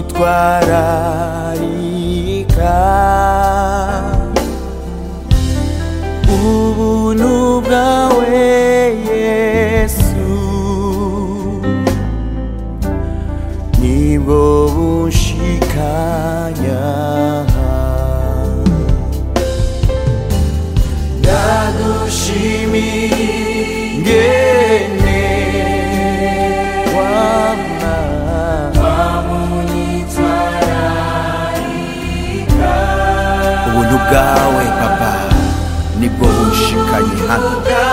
wanyitwararika ubuntu bwawe yesu nibwo bunshikanya ndagushimiye ngene wama ubuntu bwawe papa nibwo bunshikanye hano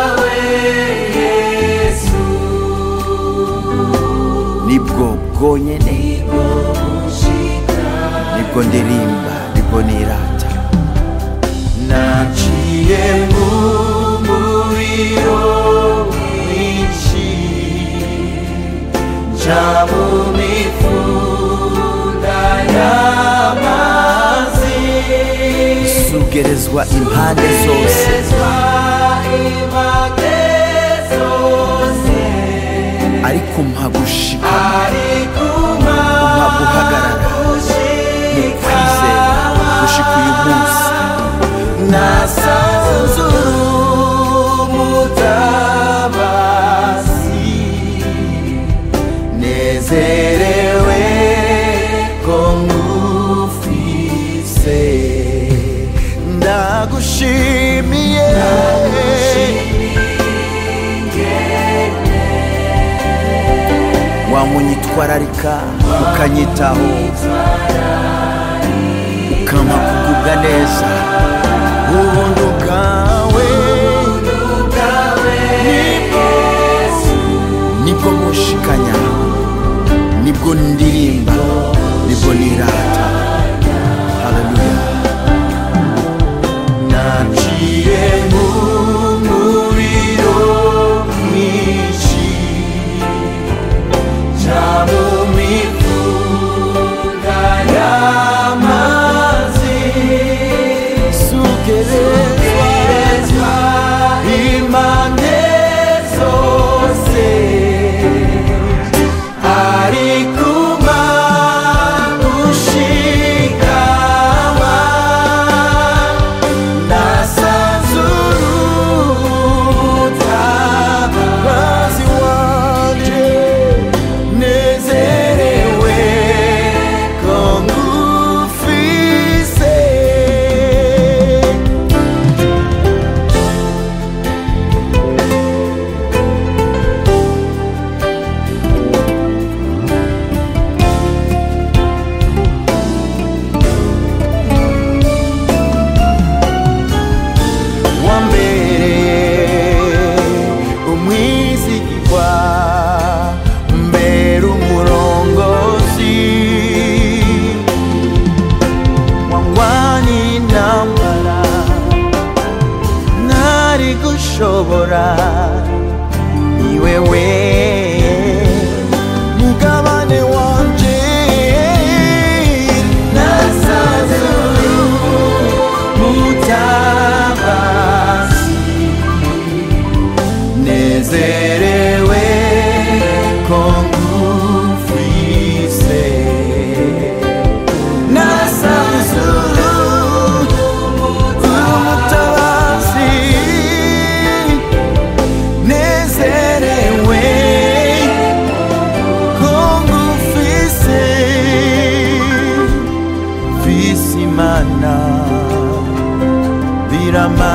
nibwo bwonyene nibwo ndirimba nibwo nirata naciye mu muriro mwinshi nja mu mifunda y'amazi sugerezwa impande zose ariko mpa gushikama umpa guhagarara mu kwizera gushika uyu munsi nasanze umutabazi nezerewe ko ngufise ndagushimiye wamunyitwararika ukanyitaho ukampa kugubwa neza ubuntu bwawe nibwo nibwo mushikanya nibwo ndirimba nibwo nirata haleluya naciye mu muriro mwinshi nja mu mifunda y'amazi sugerezwa impande zose arikuma gushikama nasanzuruta wanje nezerewe ko ngufise wambere umwizigirwa mbere umurongozi wangwani intambara ntari gushobora ni wewe mugabane wanje nasaze mutabazi nezerewe ko ngufise nasanze umutabazi nezerewe ko ngufise fise imana birama